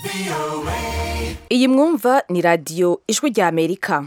iyi mwumva ni radiyo ijwi rya amerika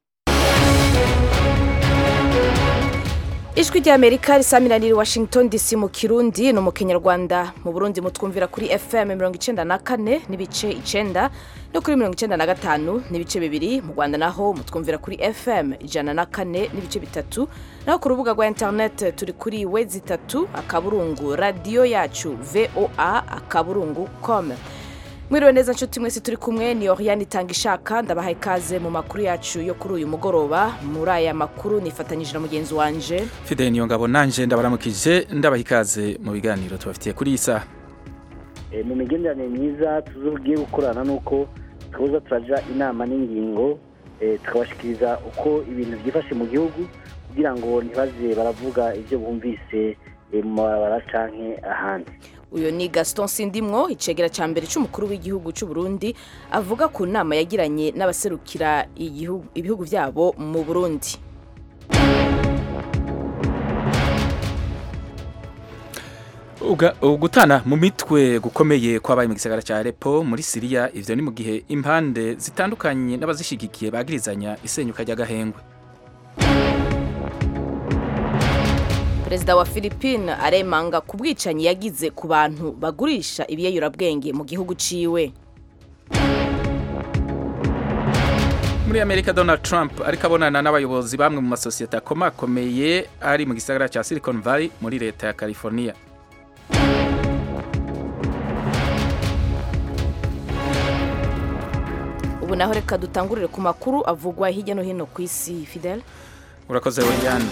ijwi rya amerika risamiraniye washington dc mu kirundi no mu kinyarwanda mu burundi mutwumvira kuri fm mirongo icenda na kane n'ibice icenda no kuri mirongo icenda na gatanu n'ibice bibiri mu rwanda naho mutwumvira kuri fm ijana na kane n'ibice bitatu naho ku rubuga rwa internet turi kuri wezi itatu akaburungu radiyo yacu voa akaburungu com mwiriwe neza nshuti mwese turi kumwe ni oriane itanga ishaka ndabahaye ikaze mu makuru yacu yo kuri uyu mugoroba muri aya makuru nifatanyije na mugenzi wanje fide niyo ngabo nanje ndabaramukije ndabaha ikaze mu biganiro tubafitiye kuri iyi saha mu migenderanire myiza tugiye gukorana nuko tuza turaja inama n'ingingo tukabashikiriza uko ibintu byifashe mu gihugu kugira ngo ntibaze baravuga ibyo bumvise mu mabara canke ahandi uyu ni gaston sindimwo icegera cya mbere cy'umukuru w'igihugu cy'u Burundi avuga ku nama yagiranye n'abaserukira ibihugu byabo mu burundi gutana mu mitwe gukomeye kwabaye mu gisagara cya Aleppo muri Siriya ivyo ni mu gihe impande zitandukanye n'abazishigikiye bagirizanya isenyuka ry'agahengwe perezida wa philippine aremanga ku bwicanyi yagize ku bantu bagurisha ibiyeyurabwenge mu gihugu ciwe muri amerika donald trump ariko abonana n'abayobozi bamwe mu masosiyete akomakomeye ari mu gisagara cya silicon valley muri leta ya california ubu naho reka dutangurire ku makuru avugwa hirya no hino ku isi fidel urakoze weyane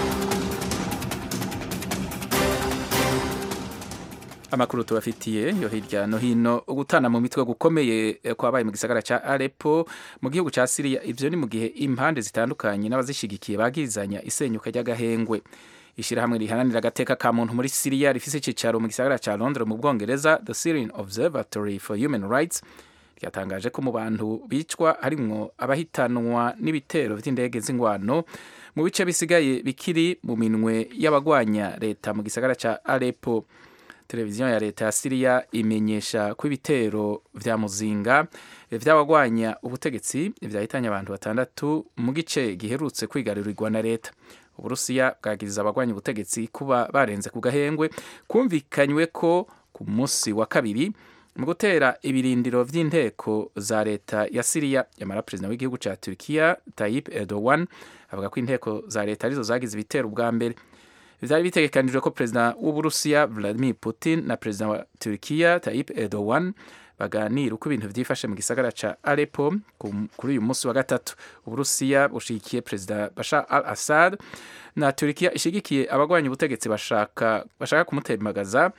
amakuru tubafitiye yo hirya no hino gutana mu mitwe gukomeye kwabaye mu gisagara ca Aleppo mu gihugu ca Syria ivyo ni mu gihe impande zitandukanye n'abazishigikiye bagirizanya isenyuka ry'agahengwe ishirahamwe rihananira agateka ka muntu muri Syria rifise icicaro mu gisagara ca Londres mu Bwongereza The Syrian Observatory for Human Rights ryatangaje ko mu bantu bicwa harimwo abahitanwa n'ibitero vy'indege z'ingwano mu bice bisigaye bikiri mu minwe y'abagwanya leta mu gisagara ca Aleppo televiziyo ya leta ya Syria imenyesha ko ibitero vya muzinga vy'abagwanya ubutegetsi vyahitanye abantu batandatu mu gice giherutse kwigarurirwa na leta uburusiya bwagiriza abagwanya ubutegetsi kuba barenze ku gahengwe kumvikanywe ko ku munsi wa kabiri mu gutera ibirindiro vy'inteko za leta ya Syria yamara perezida w'igihugu ca Turkiya Tayyip Erdogan avuga ko inteko za leta arizo zagize ibitero bwa mbere vyari bitegekanijwe ko perezida w'uburusiya Vladimir Putin na perezida wa Turkiya Tayyip Erdogan baganira uko ibintu vyifashe mu gisagara ca Aleppo kuri uyu munsi wa gatatu uburusiya bushigikiye perezida Bashar al-Assad na Turkiya ishigikiye abagwanya ubutegetsi bashaka bashaka kumutemagaza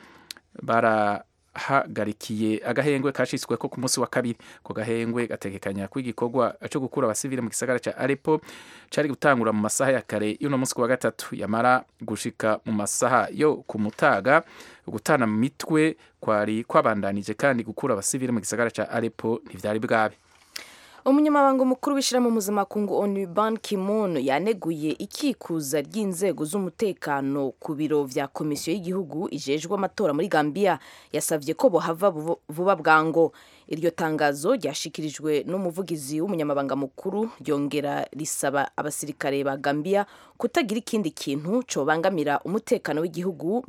bara hagarikiye agahengwe kashitswe ko ku munsi wa kabiri ko gahengwe gategekanya ko igikorwa cyo gukura abasivile mu gisagara ca Aleppo cari gutangura mu masaha ya kare y'uno munsi wa gatatu yamara gushika mu masaha yo ku mutaga gutana mu mitwe kwari kwabandanije kandi gukura abasivile mu gisagara ca Aleppo ntivyari bwabe umunyamabanga mukuru w'ishyirahamwe mpuzamakungu onu ban kimun yaneguye ikikuza ry'inzego z'umutekano ku biro vya komisiyo y'igihugu ijejwe amatora muri gambia yasavye ko bohava vuba bwango iryo tangazo ryashikirijwe n'umuvugizi w'umunyamabanga mukuru ryongera risaba abasirikare ba gambia kutagira ikindi kintu cobangamira umutekano w'igihugu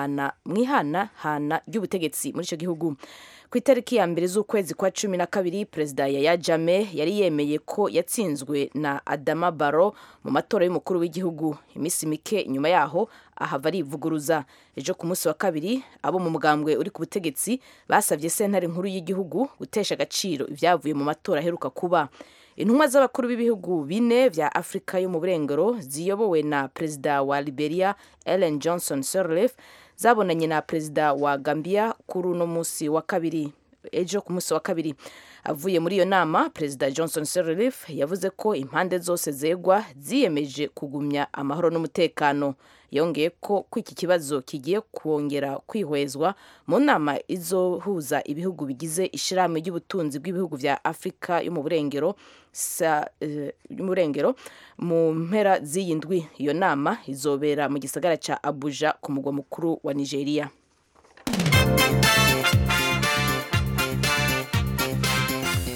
mwihanahana ry'ubutegetsi muri ico gihugu ku itariki ya mbere z'ukwezi kwa cumi na kabiri perezida yaya jame yari yemeye ko yatsinzwe na adama baro mu matora y'umukuru w'igihugu iminsi mike inyuma yaho ahava arivuguruza ejo ku munsi wa kabiri abo mu mugambwe uri ku butegetsi basabye sentare nkuru y'igihugu gutesha agaciro ibyavuye mu matora aheruka kuba intumwa z'abakuru b'ibihugu bine vya afurika yo mu burengero ziyobowe na perezida wa liberia ellen johnson sirleaf zabonanye na perezida wa gambia kuri uno munsi wa kabiri ejo ku munsi wa kabiri avuye muri iyo nama perezida johnson sirleaf yavuze ko impande zose zegwa ziyemeje kugumya amahoro n'umutekano yongeye ko ko iki kibazo kigiye kongera kwihwezwa mu nama izohuza ibihugu bigize ishirahamwe ry'ubutunzi bw'ibihugu vya afurika yo mu burengero y'umurengero mu mpera z'iyi ndwi iyo nama izobera mu gisagara ca abuja ku mugwa mukuru wa nigeria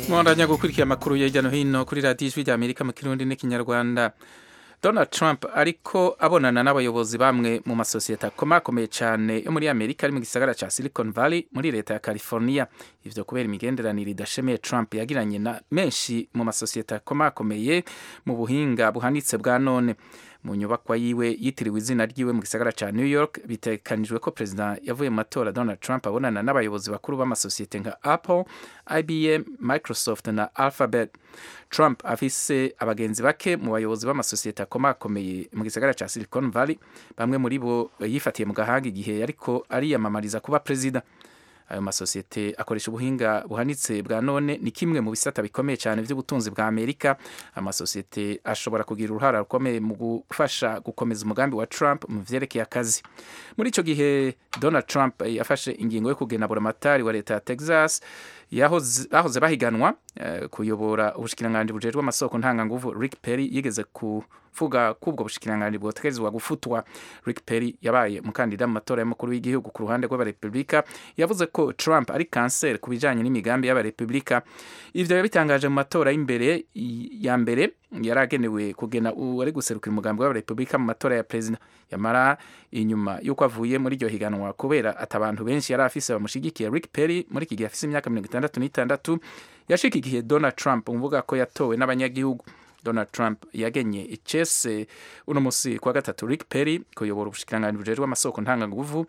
mwandanya gukurikira amakuru ya hirya no hino kuri radiyo ijwi rya amerika mu kirundi n'ikinyarwanda donald trump ariko abonana n'abayobozi bamwe mu masosiyete akomakomeye cyane yo muri amerika ari mu gisagara cya silicon valley muri leta ya california ivyo kubera imigenderanire idashemeye trump yagiranye na menshi mu masosiyete akomakomeye mu buhinga buhanitse bwa none mu nyubakwa yiwe yitiriwe izina ryiwe mu gisagara cya new york bitekanijwe ko perezida yavuye mu matora donald trump abonana n'abayobozi bakuru b'amasosiyete nka apple ibm microsoft na alphabet trump afise abagenzi bake mu bayobozi b'amasosiyete akomakomeye mu gisagara cya silicon valley bamwe muri bo yifatiye mu gahanga igihe ariko ariyamamariza kuba perezida ayo masosiyete akoresha ubuhinga buhanitse bwa none ni kimwe mu bisata bikomeye cyane by'ubutunzi bwa amerika amasosiyete ashobora kugira uruhara rukomeye mu gufasha gukomeza umugambi wa trump mu vyerekeye akazi muri icyo gihe donald trump yafashe ingingo yo kugena buramatari wa leta ya texas bahoze bahiganwa kuyobora ubushikiranganji bujejwe amasoko ntanganguvu rick perry yigeze kuvuga ko ubwo bushikiranganji bwotegerezwa gufutwa rick perry yabaye umukandida mu matora y'umukuru w'igihugu ku ruhande rw'abarepubulika yavuze ko trump ari kanseri ku bijanye n'imigambi y'abarepubulika ivyo yabitangaje mu matora y'imbere ya mbere yari agenewe kugena uwari guserukira umugambi w'abarepubulika mu matora ya perezida yamara inyuma y'uko avuye muri iryo higanwa kubera ati abantu benshi yari afise bamushigikiye rick perry muri iki gihe afise imyaka mirongo itandatu n'itandatu yashigikiye donald trump umuvuga ko yatowe n'abanyagihugu donald trump yagenye icese uno musi kwa gatatu rick perry kuyobora ubushikiranganji bujejwe amasoko ntanganguvu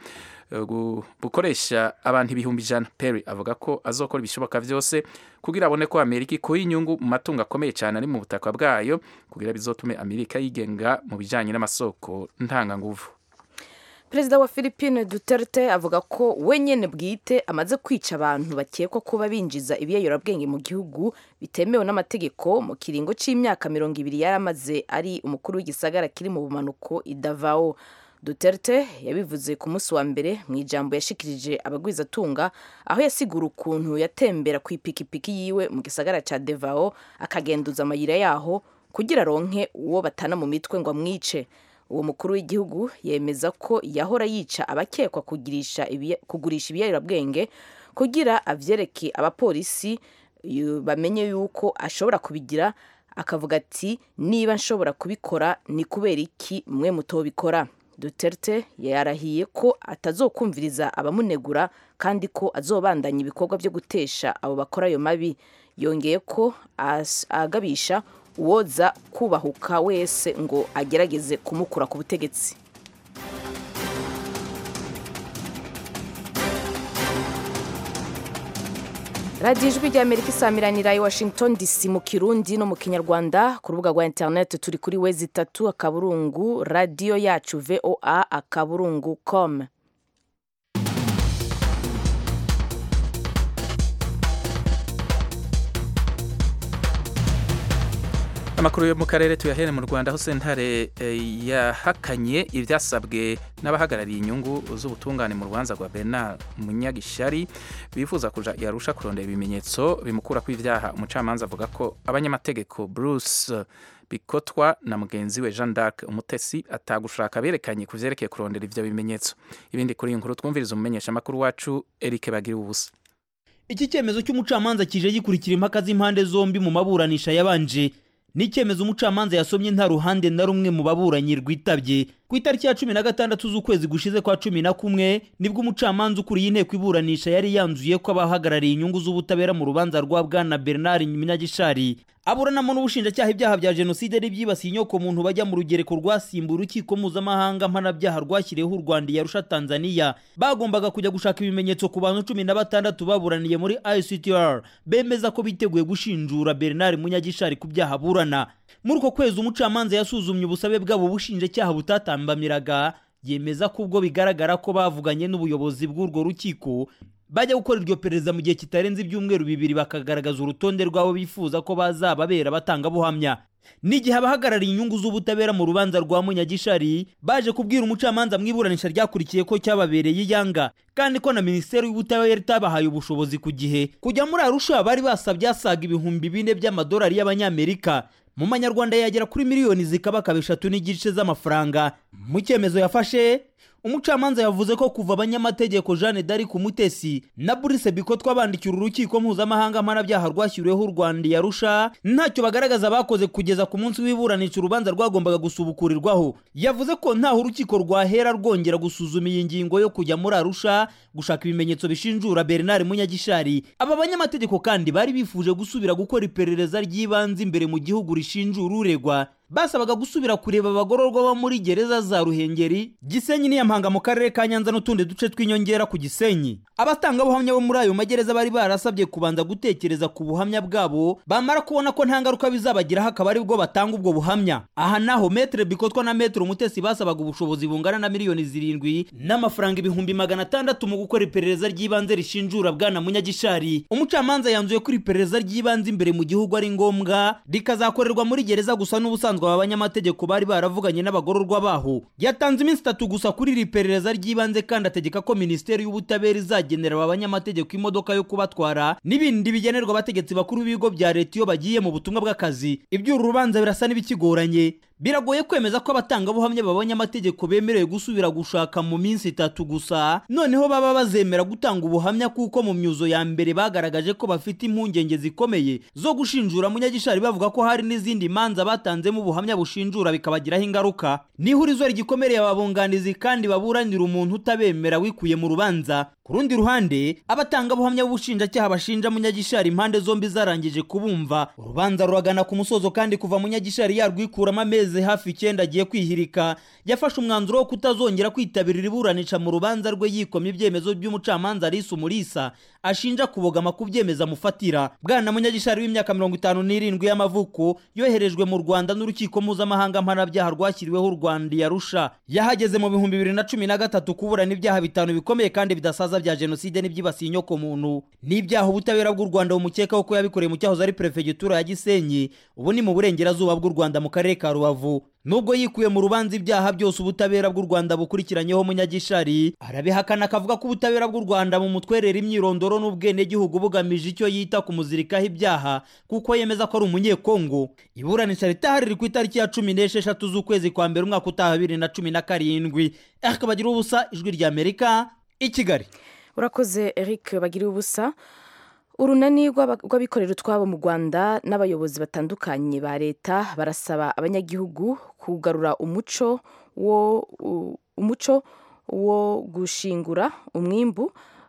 bukoresha abantu ibihumbi ijana perry avuga ko azokora ibishoboka vyose kugira abone ko amerika ikuye inyungu mu matungo akomeye cyane ari mu butaka bwayo kugira bizotume amerika yigenga mu bijanye n'amasoko ntanganguvu perezida wa philippine duterte avuga ko we nyene bwite amaze kwica abantu bakekwa kuba binjiza ibiyoyorabwenge mu gihugu bitemewe n'amategeko mu kiringo c'imyaka mirongo ibiri yari amaze ari umukuru w'igisagara kiri mu bumanuko idavao duterte yabivuze ku munsi wa mbere mu ijambo yashikirije abagwizatunga aho yasigura ukuntu yatembera ku ipikipiki yiwe mu gisagara ca devao akagenduza amayira yaho kugira aronke uwo batana mu mitwe ngo amwice uwo mukuru w'igihugu yemeza ko yahora yica abakekwa kugurisha ibiyoberabwenge kugira avyereke abapolisi bamenye yuko ashobora kubigira akavuga ati niba nshobora kubikora ni kubera iki mwe mutobikora duterte yarahiye ko atazokumviriza abamunegura kandi ko azobandanya ibikorwa byo gutesha abo bakora ayo mabi yongeye ko agabisha uwoza kubahuka wese ngo agerageze kumukura ku butegetsi radiyo ijwi rya amerika isamiranira i washington dc mu kirundi no mu kinyarwanda ku rubuga rwa interineti turi kuri wezi itatu akaburungu radiyo yacu voa akaburungu com amakuru yo mu karere tuyahere mu rwanda aho sentare yahakanye ibyasabwe n'abahagarariye inyungu z'ubutungane mu rubanza rwa bernard munyagishari bifuza kuja yarusha kurondera ibimenyetso bimukura kw'ivyaha umucamanza avuga ko abanyamategeko bruce bikotwa na mugenzi we jean d'arc umutesi atagushaka berekanye ku vyerekeye kurondera ivyo bimenyetso ibindi kuri iyi nkuru twumviriza umumenyesha amakuru wacu eric bagira ubusa iki cyemezo cy'umucamanza kije gikurikira impaka z'impande zombi mu maburanisha yabanje ni icyemezo umucamanza yasomye nta ruhande na rumwe mu baburanyi rwitabye ku itariki ya cumi na gatandatu z'ukwezi gushize kwa cumi na kumwe nibwo umucamanza ukuriye inteko iburanisha yari yanzuye ko abahagarariye inyungu z'ubutabera mu rubanza rwa bwana bernard munyagishari aburanamo n'ubushinjacyaha ibyaha bya jenoside n'ibyibasiye inyoko muntu bajya mu rugereko rwasimbuye urukiko mpuzamahanga mpanabyaha rwashyiriweho u rwanda yarusha tanzania bagombaga kujya gushaka ibimenyetso ku bantu cumi na batandatu baburaniye muri ictr bemeza ko biteguye gushinjura bernard munyagishari ku byaha aburana muri uko kwezi umucamanza yasuzumye ubusabe bwabo bushinjacyaha butatambamiraga yemeza ko ubwo bigaragara ko bavuganye n'ubuyobozi bw'urwo rukiko bajya gukora iryo perereza mu gihe kitarenze ibyumweru bibiri bakagaragaza urutonde rw'abo bifuza ko bazababera batangabuhamya n'igihe abahagarariye inyungu z'ubutabera mu rubanza rwa munyagishari baje kubwira umucamanza mu iburanisha ryakurikiye ko cyababereye iyanga kandi ko na minisiteri y'ubutabera itabahaye ubushobozi ku gihe kujya muri arusha bari basabye asaga ibihumbi bine by'amadolari y'abanyamerika mu manyarwanda yagera kuri miliyoni zikabakaba eshatu n'igice z'amafaranga mu cyemezo yafashe umucamanza yavuze ko kuva abanyamategeko jeanne d'arc umutesi na burise bikotwa bandikira urukiko mpuzamahanga mpanabyaha rwashyiriweho u rwanda yarusha ntacyo bagaragaza bakoze kugeza ku munsi w'iburanisha urubanza rwagombaga gusubukurirwaho yavuze ko ntaho urukiko rwahera rwongera gusuzuma iyi ngingo yo kujya muri arusha gushaka ibimenyetso bishinjura bernard munyagishari aba banyamategeko kandi bari bifuje gusubira gukora iperereza ry'ibanze imbere mu gihugu rishinjura uregwa basabaga gusubira kureba abagororwa bo muri gereza za ruhengeri gisenyi n'iyampanga mu karere ka nyanza n'utundi duce tw'inyongera ku gisenyi abatangabuhamya bo muri ayo magereza bari barasabye kubanza gutekereza ku buhamya bwabo bamara kubona ko nta ngaruka bizabagiraho akaba ari bwo batanga ubwo buhamya aha naho metere bikotwa na metere umutesi basabaga ubushobozi bungana na miliyoni zirindwi n'amafaranga ibihumbi magana atandatu mu gukora iperereza ry'ibanze rishinjura bwana munyagishari umucamanza yanzuye ko iri perereza ry'ibanze imbere mu gihugu ari ngombwa rikazakorerwa muri gereza gusa n'ubusanzwe aba banyamategeko bari baravuganye n'abagororwa baho yatanze iminsi itatu gusa kuri iri perereza ry'ibanze kandi ategeka ko minisiteri y'ubutabera izagenera aba banyamategeko imodoka yo kubatwara n'ibindi bigenerwa abategetsi bakuru b'ibigo bya leta iyo bagiye mu butumwa bw'akazi iby'uru rubanza birasa n'ibikigoranye biragoye kwemeza ko abatangabuhamya babonye amategeko bemerewe gusubira gushaka mu minsi itatu gusa noneho baba bazemera gutanga ubuhamya kuko mu myuzo ya mbere bagaragaje ko bafite impungenge zikomeye zo gushinjura munyagishari bavuga ko hari n'izindi manza batanzemo ubuhamya bushinjura bikabagiraho ingaruka n'ihurizo rigikomereye ababunganizi kandi baburanira umuntu utabemera wikuye mu rubanza ku rundi ruhande abatangabuhamya b'ubushinjacyaha bashinja munyagishari impande zombi zarangije kubumva urubanza ruragana ku musozo kandi kuva munyagishari yarwikuramo amezi hafi icyenda agiye kwihirika yafashe umwanzuro wo kutazongera kwitabira iburanisha mu rubanza rwe yikomye ibyemezo by'umucamanza arisa umurisa ashinja kubogama ku byemezo amufatira bwana munyagishari w'imyaka mirongo itanu n'irindwi y'amavuko yoherejwe mu rwanda n'urukiko mpuzamahanga mpanabyaha rwashyiriweho u rwanda yarusha yahageze mu bihumbi bibiri na cumi na gatatu kuburana ibyaha bitanu bikomeye kandi bidasaza bya jenoside n'ibyibasiye inyokomuntu n'ibyaha ubutabera bw'u rwanda bumukekaho ko yabikoreye mu cyahoze ari perefegitura ya gisenyi ubu ni mu burengerazuba bw'u rwanda mu karere ka rubavu nubwo yikuye mu rubanza ibyaha byose ubutabera bw'u rwanda bukurikiranyeho munyagishari arabihakana akavuga ko ubutabera bw'u rwanda mu mutwerera imyirondoro n'ubwenegihugu bugamije icyo yita kumuzirikaho ibyaha kuko yemeza ko ari umunyekongo iburanisha ritahari riri ku itariki ya cumi n'esheshatu z'ukwezi kwa mbere umwaka utaha bibiri na cumi na karindwi akabagira ubusa ijwi ry'amerika i kigali urakoze eric bagira ubusa urunani rw'abikorera utwabo mu rwanda n'abayobozi batandukanye ba leta barasaba abanyagihugu kugarura umuco wo umuco wo gushingura umwimbu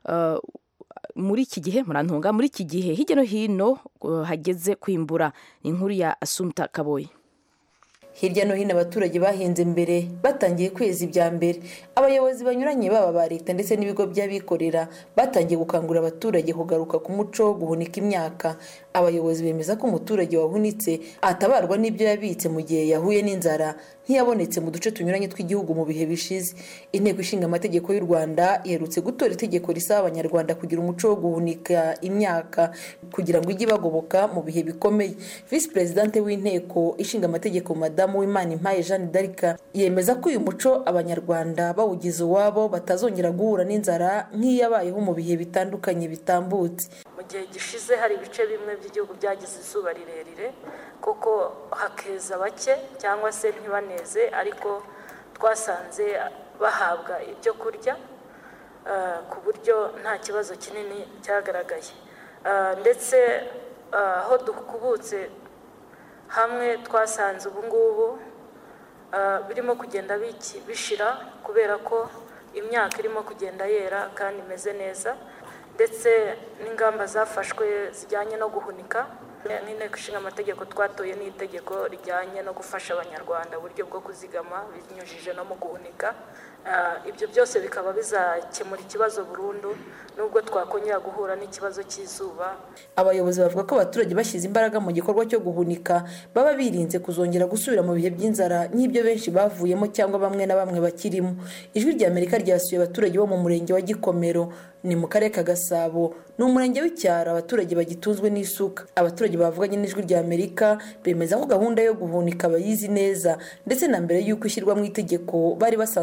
muri iki gihe murantunga muri iki gihe hirya no hino hageze kwimbura ni inkuru ya asumta kaboyi hirya no hino abaturage bahinze mbere batangiye kweza ibya mbere abayobozi banyuranye baba ba leta ndetse n'ibigo by'abikorera batangiye gukangurira abaturage kugaruka ku muco wo guhunika imyaka abayobozi bemeza ko umuturage wahunitse atabarwa n'ibyo yabitse mu gihe yahuye n'inzara ntiyabonetse mu duce tunyuranye tw'igihugu mu bihe bishize inteko ishinga amategeko y'u rwanda iherutse gutora itegeko risaba abanyarwanda kugira umuco wo guhunika imyaka kugira ngo ijye ibagoboka mu bihe bikomeye visi perezidante w'inteko ishinga amategeko madamu w'imana impaye jeanne d'arc yemeza ko uyu muco abanyarwanda bawugize uwabo batazongera guhura n'inzara nk'iyabayeho mu bihe bitandukanye bitambutse mu gihe gishize hari ibice bimwe by'igihugu byagize izuba rirerire kuko hakeza bake cyangwa se ntibaneze ariko twasanze bahabwa ibyo kurya ku buryo nta kibazo kinini cyagaragaye ndetse aho dukubutse hamwe twasanze ubu ngubu birimo kugenda bishira kubera ko imyaka irimo kugenda yera kandi imeze neza ndetse n'ingamba zafashwe zijyanye no guhunika n'inteko ishinga amategeko twatoye n'itegeko rijyanye no gufasha abanyarwanda uburyo bwo kuzigama binyujije no mu guhunika ibyo byose bikaba bizakemura ikibazo burundu nubwo twakongera guhura n'ikibazo cy'izuba abayobozi bavuga ko abaturage bashyize imbaraga mu gikorwa cyo guhunika baba birinze kuzongera gusubira mu bihe by'inzara nk'ibyo benshi bavuyemo cyangwa bamwe na bamwe bakirimo ijwi rya amerika ryasuye abaturage bo mu murenge wa gikomero ni mu karere ka gasabo ni umurenge w'icyaro abaturage bagitunzwe n'isuka abaturage bavuganye n'ijwi rya amerika bemeza ko gahunda yo guhunika bayizi neza ndetse na mbere y'uko ishyirwa mu itegeko bari basanzwe bahunika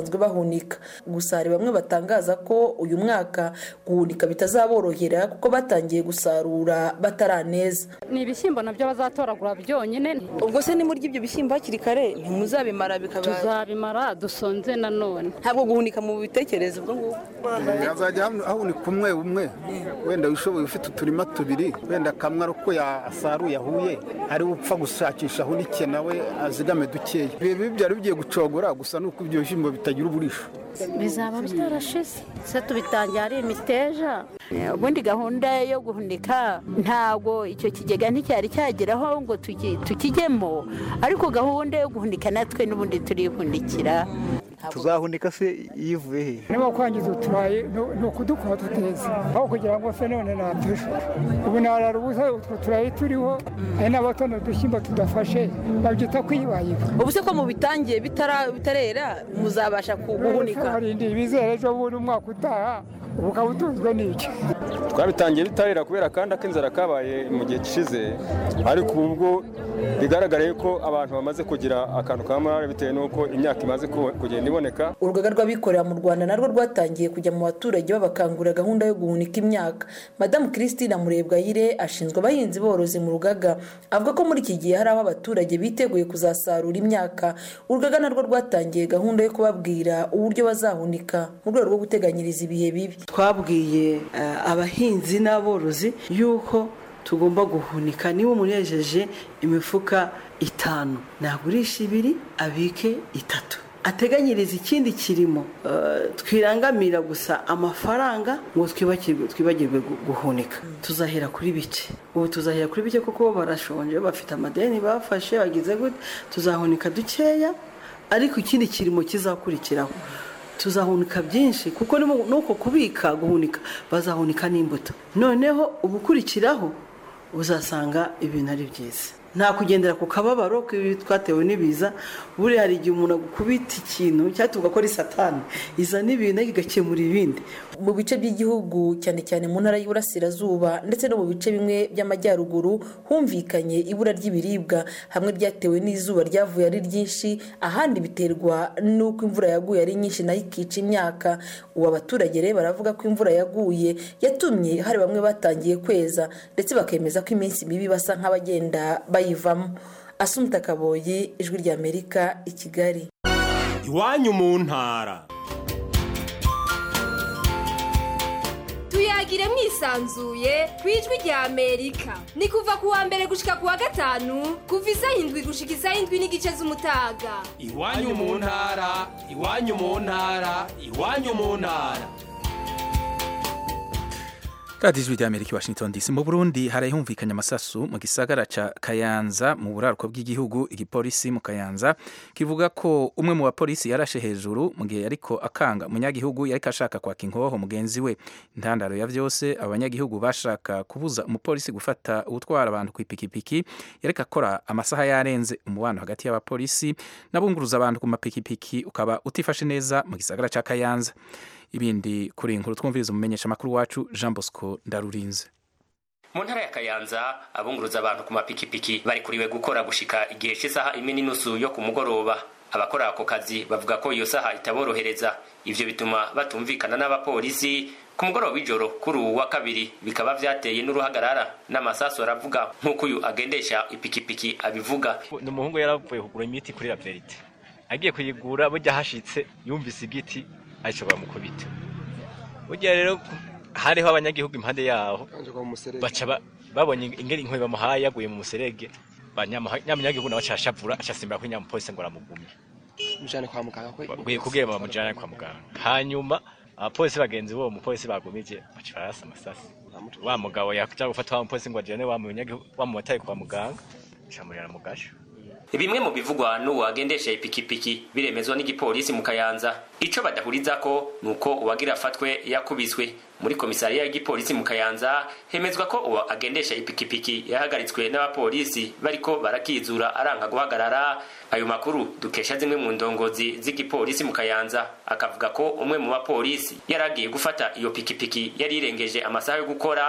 bazahunika gusa hari bamwe batangaza ko uyu mwaka guhunika bitazaborohera kuko batangiye gusarura bataraneza ni ibishyimbo nabyo bazatoragura byonyine ubwo se nimurya ibyo bishyimbo hakiri kare ntimuzabimara bikaba tuzabimara dusonze nanone ntabwo guhunika mu bitekerezo ubwo ngubwo hazajya hahunika umwe umwe wenda wishoboye ufite uturima tubiri wenda kamwe ari uko yasaruye ahuye ari upfa gushakisha ahunike nawe azigame dukeya ibi byari bigiye gucogora gusa nuko ibyo bishyimbo bitagira uburisho bizaba byarashize se tubitangiye ari imiteja ubundi gahunda yo guhunika ntabwo icyo kigega nticyari cyageraho ngo tukijyemo ariko gahunda yo guhunika natwe n'ubundi turihunikira tuzahunika se yivuye he niba kwangiza uturayi ni ukudukora tuteza aho kugira ngo se none natuje ubu narara ubusa utwo turayi turiho hari n'abatono udushyimbo tudafashe babyita kwibayiba ubu se ko mu bitangiye bitarera muzabasha guhunika harindi bizere ejo bundi umwaka utaha ubu ukaba utunzwe n'iki twabitangiye bitarera kubera kandi ak'inzara kabaye mu gihe gishize ariko ubu bwo bigaragara ko abantu bamaze kugira akantu ka morale bitewe n'uko imyaka imaze kugenda iboneka urugaga rw'abikorera mu rwanda narwo rwatangiye kujya mu baturage babakangurira gahunda yo guhunika imyaka madamu christine murebwayire ashinzwe abahinzi borozi mu rugaga avuga ko muri iki gihe hari aho abaturage biteguye kuzasarura imyaka urugaga narwo rwatangiye gahunda yo kubabwira uburyo bazahunika mu rwego rwo guteganyiriza ibihe bibi twabwiye abahinzi n'aborozi yuko tugomba guhunika niba umuntu yejeje imifuka itanu nagurisha ibiri abike itatu ateganyiriza ikindi kirimo twirangamira gusa amafaranga ngo twibagirwe guhunika tuzahera kuri bike ubu tuzahera kuri bike kuko barashonje bafite amadeni bafashe bagize gute tuzahunika dukeya ariko ikindi kirimo kizakurikiraho tuzahunika byinshi kuko nuko kubika guhunika bazahunika n'imbuto noneho ubukurikiraho uzasanga ibintu ari byiza nta kugendera ku kababaro twatewe n'ibiza buriya hari igihe umuntu agukubita ikintu cyangwa tugakora isatani izana ibintu igakemura ibindi mu bice by'igihugu cyane cyane mu ntara y'Iburasirazuba ndetse no mu bice bimwe by'amajyaruguru humvikanye ibura ry'ibiribwa hamwe ryatewe n'izuba ryavuye ari ryinshi ahandi biterwa n'uko imvura yaguye ari nyinshi nayo ikica imyaka ubu abaturage rero baravuga ko imvura yaguye yatumye hari bamwe batangiye kweza ndetse bakemeza ko iminsi mibi basa nk'abagenda bayivamo asumta kaboyi ijwi ry'amerika i kigali iwanyu mu ntara tuyagire mwisanzuye ku ijwi rya amerika ni kuva ku wa mbere gushika ku wa gatanu kuva isaha indwi gushika isaha indwi n'igice z'umutaga iwanyu mu ntara iwanyu mu ntara iwanyu mu ntara radiyo ijwi ry'amerika washington dc mu burundi harahumvikanye amasasu mu gisagara ca kayanza mu buraruko bw'igihugu igipolisi mu kayanza kivuga ko umwe mu bapolisi yarashe hejuru mu gihe yariko akanga umunyagihugu yariko ashaka kwaka inkoho mugenzi we intandaro ya vyose abanyagihugu bashaka kubuza umupolisi gufata utwara abantu ku ipikipiki yariko akora amasaha yarenze umubano hagati y'abapolisi n'abunguruza abantu ku mapikipiki ukaba utifashe neza mu gisagara ca kayanza ibindi kuri inkuru twumviriza umumenyesha makuru wacu Jean Bosco Ndarurinze mu ntara ya kayanza abunguruza abantu ku mapikipiki bari kuriwe gukora gushika igihe cy'isaha imwe n'inusu yo ku mugoroba abakora ako kazi bavuga ko iyo saha itaborohereza ivyo bituma batumvikana n'abapolisi ku mugoroba w'ijoro kuri uwu wa kabiri bikaba vyateye n'uruhagarara n'amasasu aravuga nk'uko uyu agendesha ipikipiki abivuga ni umuhungu yaravuye kugura imiti kuri la verite agiye kuyigura burya hashitse yumvise igiti ashobora mukubita burya rero hariho abanyagihugu impande yaho baca babonye ingeri inkwe bamuhaye yaguye mu muserege nyamunyagihugu nawe acashavura acasimbira kuri nyamupolisi ngo aramugumye mujane kwa muganga ko bwiye kubwira bamujane kwa muganga hanyuma abapolisi bagenzi bo umupolisi bagumije baca barasa amasasi wa mugabo yaja gufata wa mupolisi ngo ajane wa munyagihugu wa mumotari kwa muganga camurira mu gasho bimwe mu bivugwa n'uwo agendesha ipikipiki biremezwa n'igipolisi mu kayanza ico badahurizako ni uko uwagira afatwe yakubiswe muri komisariya y'igipolisi mu kayanza hemezwa ko uwo agendesha ipikipiki yahagaritswe n'abapolisi bariko barakizura aranka guhagarara ayo makuru dukesha zimwe mu ndongozi z'igipolisi mu kayanza akavuga ko umwe mu bapolisi yari agiye gufata iyo pikipiki yari irengeje amasaha yo gukora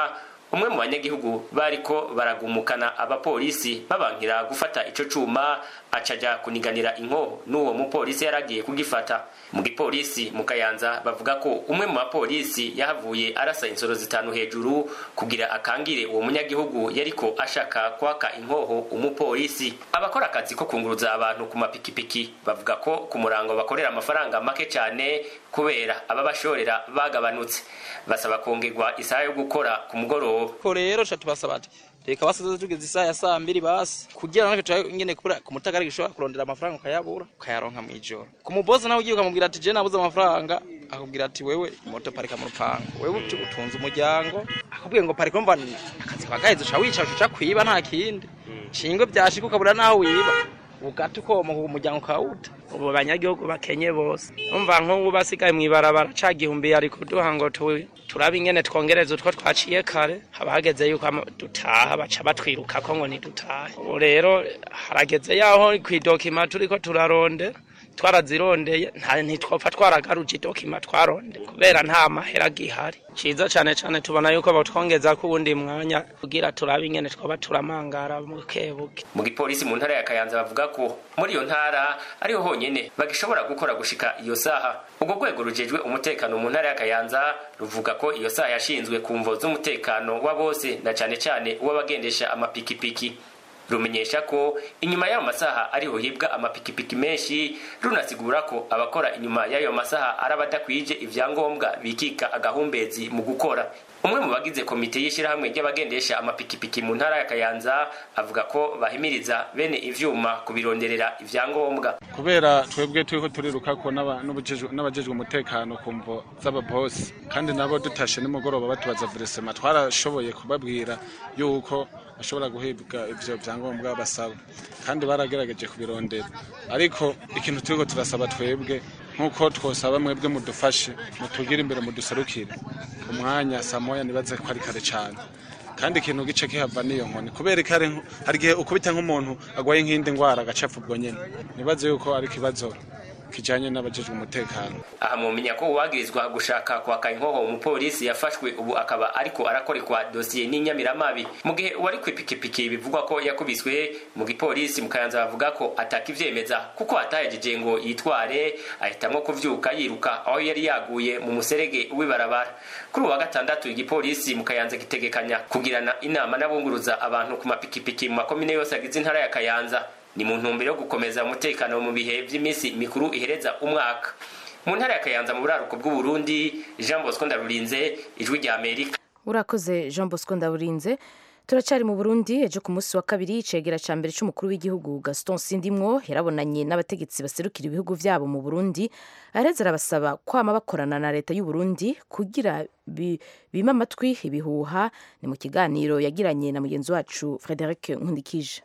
umwe mu banyagihugu bariko baragumukana abapolisi babankira gufata ico cuma acaja kuniganira inkoho n'uwo mupolisi yaragiye kugifata mu gipolisi mu kayanza bavuga ko umwe mu bapolisi yahavuye arasa insoro zitanu hejuru kugira akangire uwo munyagihugu yariko ashaka kwaka inkoho umupolisi abakora akazi ko kunguruza abantu ku mapikipiki bavuga ko ku murango bakorera amafaranga make cyane kubera ababashorera bagabanutse basaba kongerwa isaha yo gukora ku mugoroba ko rero ca tubasaba ati reka basize tugeze isaha ya saa mbiri basi kugira natwe turabe nyene kubura ku mutagara gishobora kurondera amafaranga ukayabura ukayaronka mw'ijoro ku mubosi nawe ugiye ukamubwira ati je nabuze amafaranga akubwira ati wewe imoto parika mu rupango wewe uti utunze umuryango akubwiye ngo parika umva akazi kagaheze uca wicara uca kwiba nta kindi shingwe vyashika ukabura naho wiba ugata ukomoka umuryango ukawuta ubu abanyagihugu bakenye bose umva nk'ubu basigaye mw'ibarabara ca gihumbi ariko duha ngo tuwe turabe ingene twongereza utwo twaciye kare haba hageze yuko ama- dutaha baca batwirukako ngo ntidutahe ubu rero harageze yaho kw'idokima turiko turarondera twarazirondeye nta ntitwopfa twaragaruje idokima twaronde kubera nta mahera gihari ciza cane cane tubona yuko botwongeza ko uwundi mwanya kugira turabe ingene twoba turamangara bukebuke mu gipolisi mu ntara ya kayanza bavuga ko muri iyo ntara ariho honyene bagishobora gukora gushika iyo saha ubwo rwego rujejwe umutekano mu ntara ya kayanza ruvuga ko iyo saha yashinzwe ku mvo z'umutekano wa bose na cane cane uw'abagendesha amapikipiki rumenyesha ko inyuma y'ayo masaha ariho hibwa amapikipiki menshi runasigura ko abakora inyuma y'ayo masaha ari abadakwije ivyangombwa bikika agahumbezi mu gukora umwe mu bagize komite y'ishyirahamwe ry'abagendesha amapikipiki mu ntara ya kayanza avuga ko bahimiriza bene ivyuma kubironderera ivyangombwa kubera twebwe turiko turiruka ko n'aba- n'ubujejwe- n'abajejwe umutekano ku mvo z'ababosi kandi nabo dutashe nimugoroba batubaza veresema twarashoboye kubabwira yuko bashobora guhibwa ivyo vyangombwa basaba kandi baragerageje kubirondera ariko ikintu turiko turasaba twebwe nk'uko twosaba mwebwe mudufashe mutugire imbere muduserukire umwanya saa moya nibaze ko ari kare cane kandi ikintu gice kihava niyo nkoni kubera ikare nko- hari igihe ukubita nk'umuntu agwaye nk'indi ngwara agacapfa ubwo nyene nibaze yuko ari ikibazo kijanye n'abajejwe umutekano aha mwomenya ko uwagirizwa gushaka kwaka inkoho umupolisi yafashwe ubu akaba ariko arakorekwa dosiye n'inyamiramabi mu gihe uwari kw'ipikipiki bivugwa ko yakubiswe mu gipolisi mu kayanza bavuga ko atakivyemeza kuko atahejeje ngo yitware ahitamwo kuvyuka yiruka aho yari yaguye mu muserege w'ibarabara kuri uwa gatandatu igipolisi mu kayanza gitegekanya kugirana inama n'abunguruza abantu ku mapikipiki mu makomine yose agize intara ya kayanza ni mu ntumbero yo gukomeza umutekano mu bihe vy'iminsi mikuru ihereza umwaka mu ntara ya kayanza mu buraruko bw'uburundi jean bosco ndarurinze ijwi rya amerika urakoze jean bosco ndaburinze turacyari mu burundi ejo ku munsi wa kabiri icegera ca mbere c'umukuru w'igihugu gaston sindimwo yarabonanye n'abategetsi baserukira ibihugu vyabo mu burundi areza arabasaba kwama bakorana na leta y'u burundi kugira bi- bime amatwi ibihuha ni mu kiganiro yagiranye na mugenzi wacu frederic nkundikije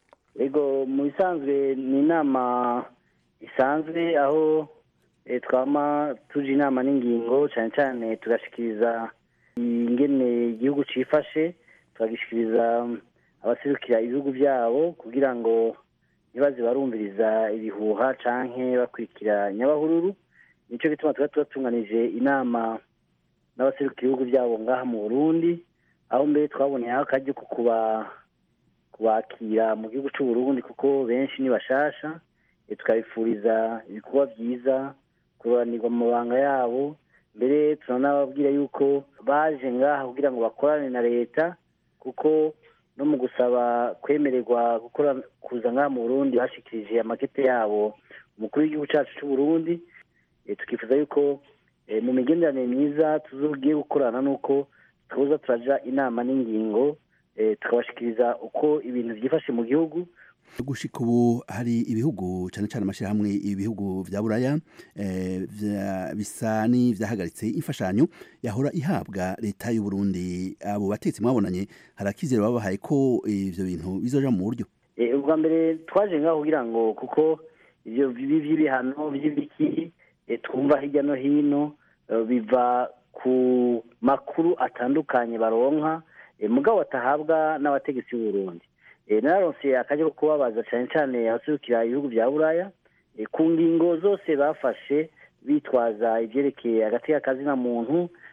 ego mu bisanzwe ni inama isanzwe aho eh, twama tuja inama n'ingingo cyane cyane tugashikiriza ingene igihugu cifashe tukagishikiriza abaserukira ibihugu byabo kugira ngo ntibaze barumviriza ibihuha canke bakurikira nyabahururu nico gituma tuba tubatunganije inama n'abaserukira ibihugu byabo ngaha mu burundi aho mbere twaboneyeho akaryo ko kuba kubakira mu gihugu cy'u Burundi kuko benshi ni bashasha eh, tukabifuriza ibikorwa byiza kuroranirwa mu mabanga yabo mbere turanababwira yuko baje ngaha kugira ngo bakorane na leta kuko no mu gusaba kwemererwa gukora kuza ngaha mu Burundi bashikirije amakete yabo umukuru w'igihugu cyacu cy'u Burundi eh, tukifuza yuko eh, mu migenderanire myiza tuzogiye gukorana nuko tuza turaja inama n'ingingo eh, tukabashikiriza uko ibintu byifashe mu gihugu gushika ubu hari ibihugu cyane cyane amashyirahamwe ibihugu vya buraya eh, vya- bisa n'ivyahagaritse imfashanyo yahora ihabwa leta y'u Burundi abo batetsi mwabonanye hari akizero babahaye ko ivyo bintu bizoja mu buryo Eh, ubwa mbere twaje ngaho kugira ngo kuko ivyo bibi vy'ibihano vy'ibiki eh, twumva hirya no hino eh, biva ku makuru atandukanye baronka eh, mugabo batahabwa n'abategetsi b'u Burundi Eh, nararonse akaje ko kubabaza cyane cyane abaserukira ibihugu vya buraya eh, ku ngingo zose bafashe bitwaza ivyerekeye agati k'akazina muntu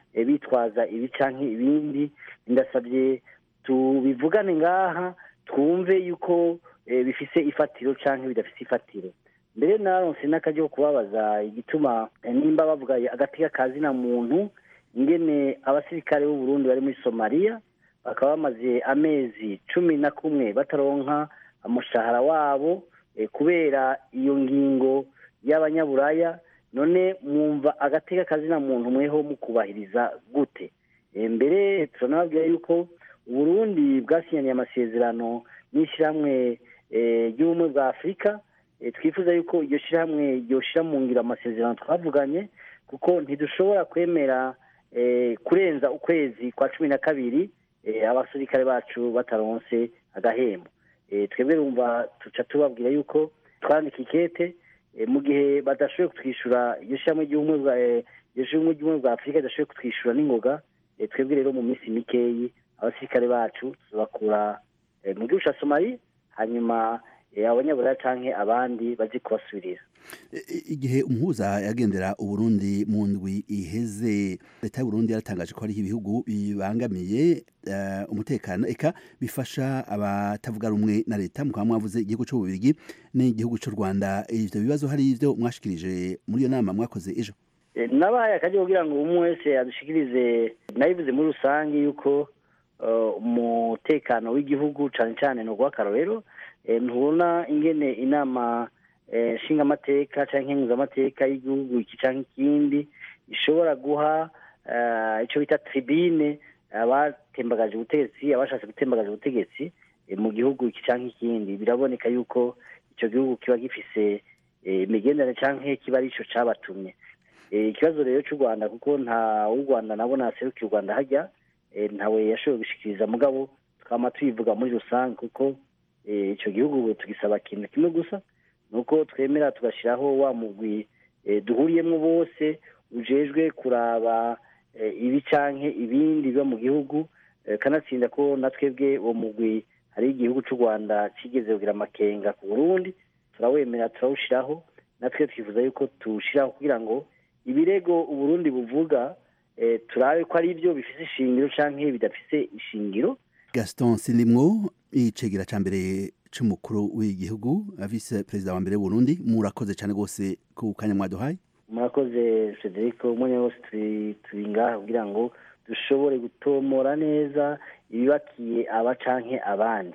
eh, bitwaza ibi canke ibindi ndasabye tubivugane ngaha twumve yuko eh, bifise ifatiro canke bidafise ifatiro mbere naronse n'akaryo ko kubabaza igituma eh, nimba bavuga agateka kazina muntu ingene abasirikare b'u Burundi bari muri Somalia bakaba bamaze amezi cumi na kumwe bataronka umushahara wabo eh, kubera iyo ngingo y'abanyaburaya none mwumva agateka kazina muntu mweho mu kubahiriza gute Eh, mbere turanababwira yuko uburundi bwasinyaniye amasezerano n'ishyirahamwe eh, ry'ubumwe bwa afurika Eh, twifuza yuko iryo shyirahamwe ryoshira mu ngiro amasezerano twavuganye kuko ntidushobora kwemera eh, kurenza ukwezi kwa cumi na kabiri eh, abasirikare bacu bataronse agahembo Eh, twebwe rumva tuca tubabwira yuko twandika ikete eh, mu gihe badashoboye kutwishyura iryo shyirahamwe ry'ubumwe bwa eh, iryo shyirahamwe ry'ubumwe bwa afurika ridashoboye kutwishyura n'ingoga eh, twebwe rero mu minsi mikeyi abasirikare bacu tuzabakura eh, mu gihugu ca somali hanyuma eh, abanyaburaya canke abandi bazi kubasubirira igihe umuhuza yagendera uburundi mu ndwi iheze leta y'uburundi yaratangaje ko hariho ibihugu bibangamiye eh, umutekano eka bifasha abatavuga rumwe na leta mukaba mwavuze igihugu c'ububirigi n'igihugu c'u rwanda ivyo bibazo hari ivyo mwashikirije muri iyo nama mwakoze ejo Eh, nabaye akajya kugira ngo umwe wese adushikirize nabivuze muri rusange yuko eh, umutekano w'igihugu cane cane ni ugw'akarorero Eh, ntubona ingene inama eh, nshingamateka canke nkenguzamateka y'igihugu iki canke ikindi ishobora guha eh, ico bita tribune abatembagaje ubutegetsi abashatse gutembagaza ubutegetsi eh, mu gihugu iki canke ikindi biraboneka yuko ico gihugu kiba gifise eh, imigenderanire canke kiba arico cabatumye Eh, ikibazo rero cy'u rwanda kuko nta w'u rwanda nabona aserukiye u rwanda hajya eh, ntawe yashoboye gushikiriza mugabo twama tubivuga muri rusange kuko eh, ico gihugu tugisaba ikintu kimwe gusa nuko twemera tugashyiraho wa mugwi eh, duhuriyemo bose ujejwe kuraba eh, ibi canke ibindi biba mu gihugu eh, kanatsinda ko na twebwe uwo mugwi hari igihugu cy'u rwanda kigeze kugira amakenga ku burundi turawemera turawushiraho natwe twifuza yuko tuwushiraho kugira ngo ibirego uburundi buvuga eh, turabe ko ari byo bifise ishingiro canke bidafise ishingiro gaston sinimwo icegera ca mbere c'umukuru w'igihugu vice perezida wa mbere w'uburundi murakoze cane rwose ku kanya mwaduhaye murakoze federico umwanya wose turi turi ngaha kugira ngo dushobore gutomora neza ibibakiye aba canke abandi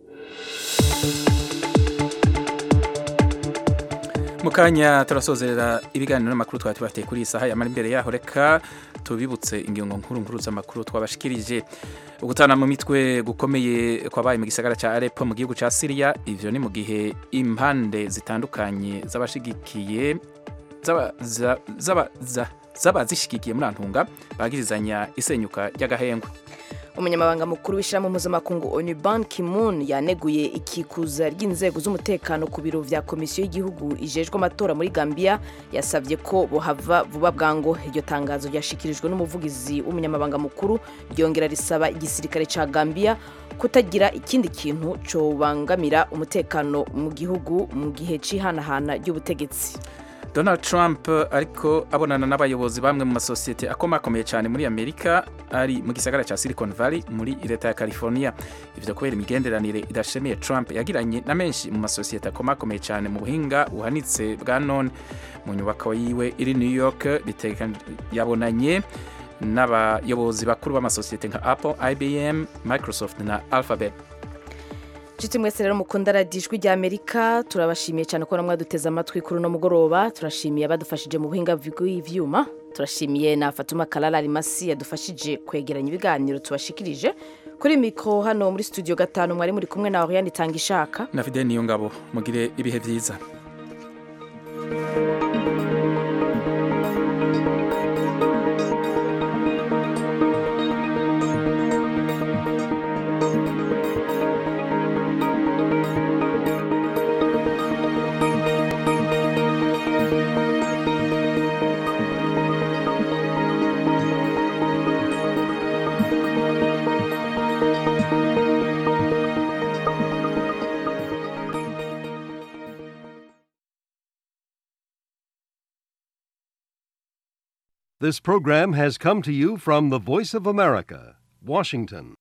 mu kanya turasozerera ibiganiro n'amakuru twari tubafitiye kuri iyi saha yamara imbere yaho reka tubibutse ingingo nkuru nkuru z'amakuru twabashikirije ugutana mu mitwe gukomeye kwabaye mu gisagara cya Aleppo mu gihugu cya Syria ivyo ni mu gihe impande zitandukanye z'abashigikiye zaba za- zaba za- z'abazishigikiye muri antunga bagirizanya isenyuka ry'agahengwe umunyamabanga mukuru w'ishyirahamwe mpuzamakungu onu ban kimun yaneguye ikikuza ry'inzego z'umutekano ku biro vya komisiyo y'igihugu ijejwe amatora muri gambia yasabye ko bohava vuba bwango iryo tangazo ryashikirijwe n'umuvugizi w'umunyamabanga mukuru ryongera risaba igisirikare ca gambia kutagira ikindi kintu cobangamira umutekano mu gihugu mu gihe c'ihanahana ry'ubutegetsi Donald Trump ariko abonana n'abayobozi bamwe mu masosiyete akomakomeye cyane muri Amerika ari mu gisagara cya Silicon Valley muri leta ya California ivyo kubera imigenderanire idashemiye Trump yagiranye na menshi mu masosiyete akomakomeye cyane mu buhinga buhanitse bwa none mu nyubako yiwe iri New York biteka yabonanye n'abayobozi bakuru b'amasosiyete nka Apple, IBM, Microsoft na Alphabet Nshuti mwese rero mukunda radiyo ijwi rya Amerika turabashimiye cyane ko mwaduteze amatwi kuri uno mugoroba turashimiye abadufashije mu buhinga bw'ivyuma turashimiye na Fatuma Kalala Rimasi yadufashije kwegeranya ibiganiro tubashikirije kuri mikro hano muri studio gatanu mwari muri kumwe na Oriane Tangishaka na Fidel Niyongabo mugire ibihe vyiza This program has come to you from the Voice of America, Washington.